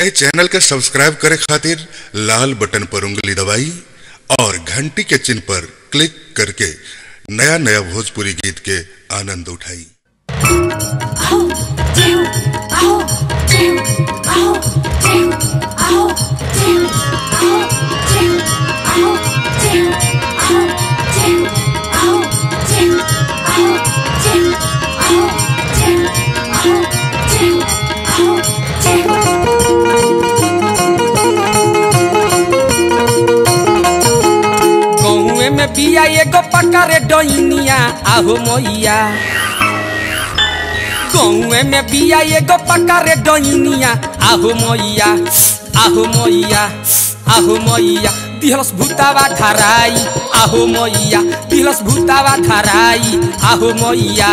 ए channel के subscribe करे खातिर लाल बटन पर उंगली दबाई और घंटी के चिन्ह पर क्लिक करके नया नया भोजपुरी गीत के आनंद उठाई आओ देव आओ देव आओ देव आओ देव आओ देव आओ देव आओ देव आओ देव आओ देव आओ देव आओ देव आओ देव गौए में बिया एगो पकारे डइनिया आहो मैया गौए में बिया एगो पकारे डइनिया आहो मैया आहो मैया आहो मैया दिहलस भूतावा धराई आहो मैया दिहलस भूतावा धराई आहो मैया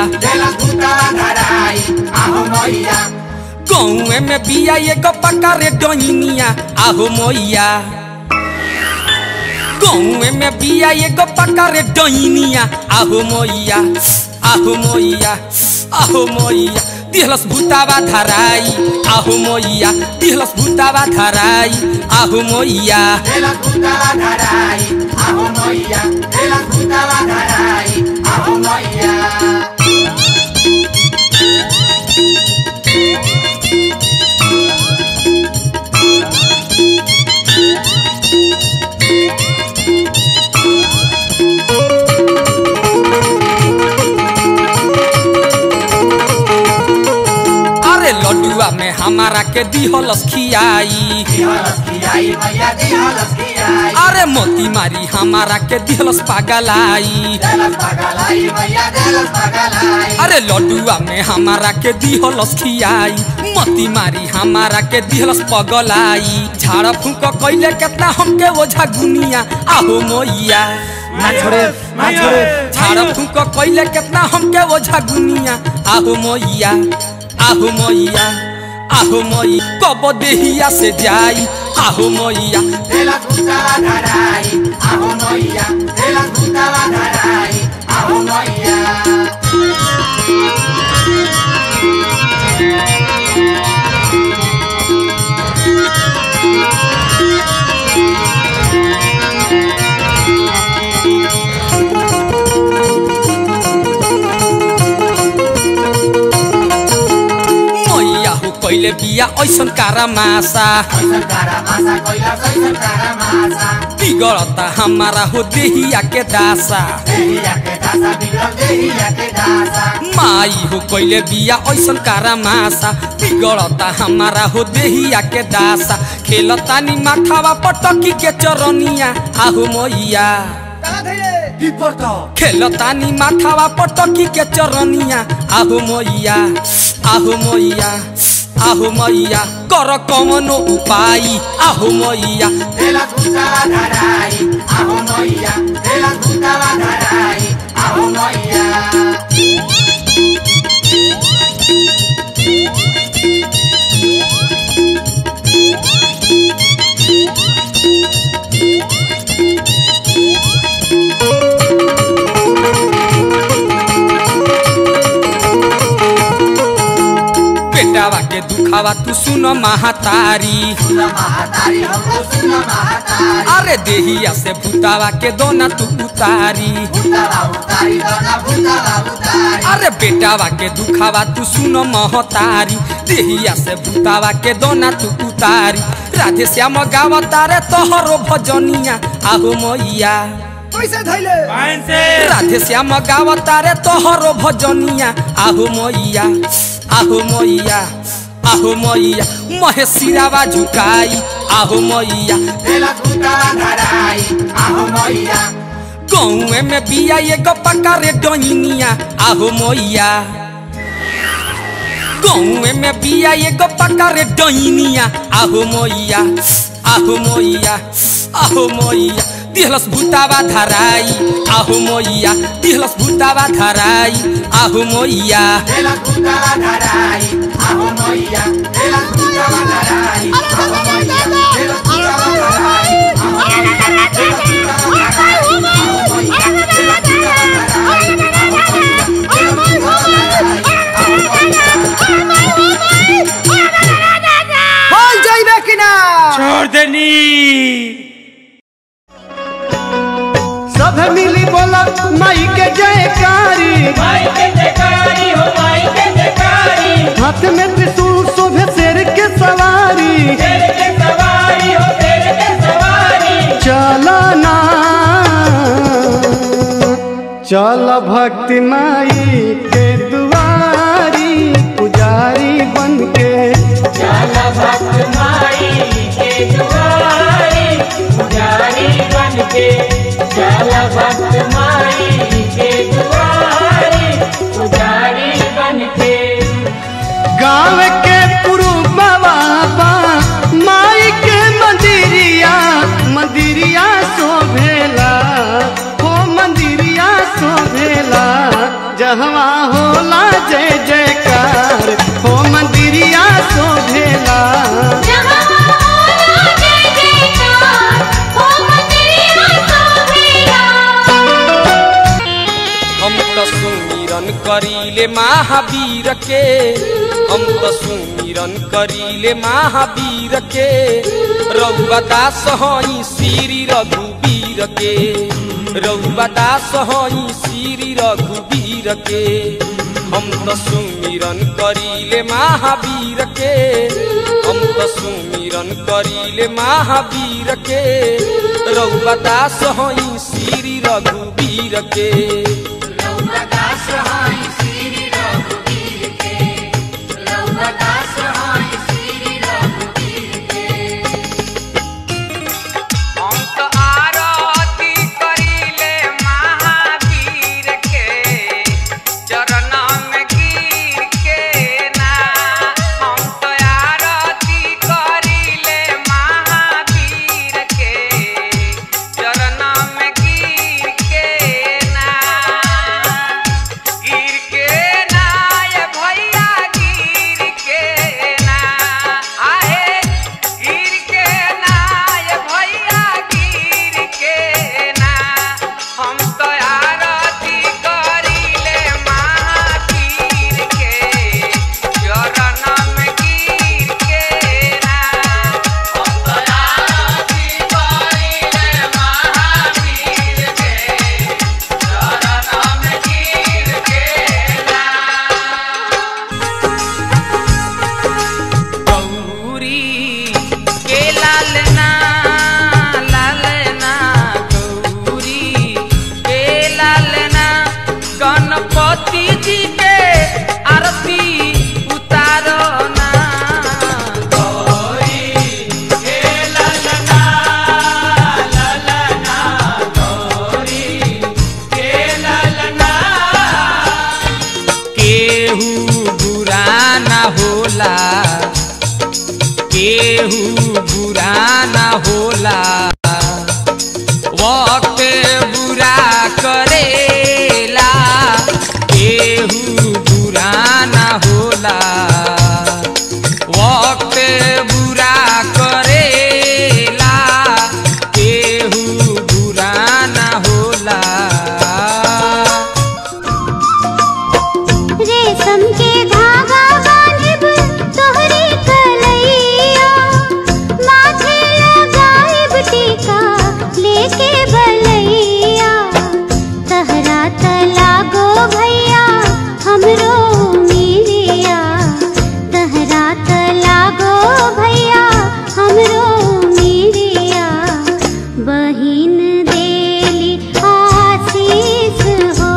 गौए में बिया एगो पकारे डइनिया आहो मैया गौए में बिया एगो पकारे डइनिया आहो मैया आहो मैया आहो मैया दिहलस भूतावा धराई आहो मैया दिहलस भूतावा धराई आहो मैया अरे लड्डुआ में हमारा के दिहलस खियाई अरे मोती मारी हमारा के दिहलस पागलाई अरे लड्डुआ में हमारा के दिहलस खियाई मोती मारी हमारा के दिहलस पगलाई झाड़ फूक कैले केतना हमके ओझा गुनिया आहो मैया झाड़ फूक कैले केतना हमके ओझा गुनिया आहो मैया आहो मैया आहो मई कब देहिया से जाई आहो मैया मैया हो कैले बिया ऐसन कारा मासा बिगड़ता हमारा हो देहिया के दासा माई हो कैले बिया ऐसन कारा मासा बिगड़ता हमारा हो देहिया के दासा खेलतानी माथावा पटकी के चरनिया आहो मैया खेलतानी माथावा पटकी के चरनिया आहो मैया आहो मैया आहो मैया कर कमनो उपाय आहो मैया बेटावा के दुखावा तू सुन महातारी अरे देहिया से भूतावा के दोना तू उतारी अरे बेटावा के दुखावा तू सुन महतारी देहिया से भूतावा के दोना तू उतारी राधे श्याम गावा तारे तोहरो भजनिया आहो मैया राधे श्याम गावा तारे तोहरो भजनिया आहो मैया आहो मैया आहो मैया महेशिरावा झुकाई आहो मैया गौए में बिया एगो पकारे डइनिया आहो मैया गौए में बिया एगो पकारे डइनिया आहो मैया आहो मैया आहो मैया दिहलस भूतावा धराई आहो मैया दिहलस भूतावा धराई आहो मैया बोल जाइबे फोड़ देनी सब मिली बोला माई के जयकारी माई के जयकारी हो माई के जयकारी हाथ में त्रिशूल शोभे शेर के सवारी तेरे के सवारी हो तेरे के सवारी चलना चल भक्ति माई के दुआरी पुजारी बन के जाला भक्त माई के दुआरी पुजारी बन के जाला भक्त माई के दुआरी पुजारी बन के गाँव के पुरुबवा माई के मंदिरिया मंदिरिया शोभेला हो मंदिरिया शोभेला जहवा होला जय जयकार हो मंदिरिया शोभेला जहाँ होला जय जयकार, हो मंदिरिया शोभेला। हम तो सुमिरन करीले महावीर के हम तो सुमिरन करीले महावीर के रउआ दास हई श्री रघुवीर के रउआ दास हई श्री रघुवीर के हम तो सुमिरन करीले महावीर के हम तो सुमिरन करीले महावीर के रउआ दास हई श्री रघुवीर के हम तो आरती करीले महावीर के चरण में गिर के ना हम तो आरती करीले महावीर के चरण में गिर के ना गिर के ना ये भैया गिर के ना आहे गिर के ना ये भैया गिर के ना हम तो आरती करीले महावीर के चरण में गिर के ना हम तो आरती करीले महावीर के चरण में गिर के ना गौरी के लालना लालना गौरी के लालना गणपति जी के आरती उतारो ना गौरी के लालना लालना गौरी के लालना केहू बुरा ना होला केहू बुरा ना होला वक्त बुरा करेला केहू बुरा ना होला वक्त बुरा करेला केहू बुरा ना होला रेशम के धागा बांधिब तोहरी कलैया माथे लगाइब टीका लेके भलैया तहरा तलागो भैया हमरो मीरिया तहरा तलागो भैया हमरो मीरिया बहिन देली आशीष हो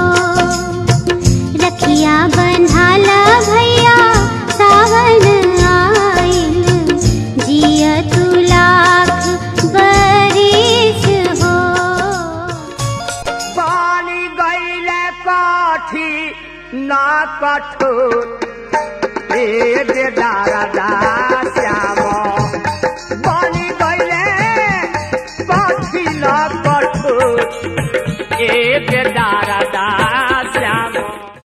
रखिया बंधाला भैया सावन आइल जिया तू लाख बरिस हो पानी गईले काठी ना कठोर ए दे दारा दा श्याम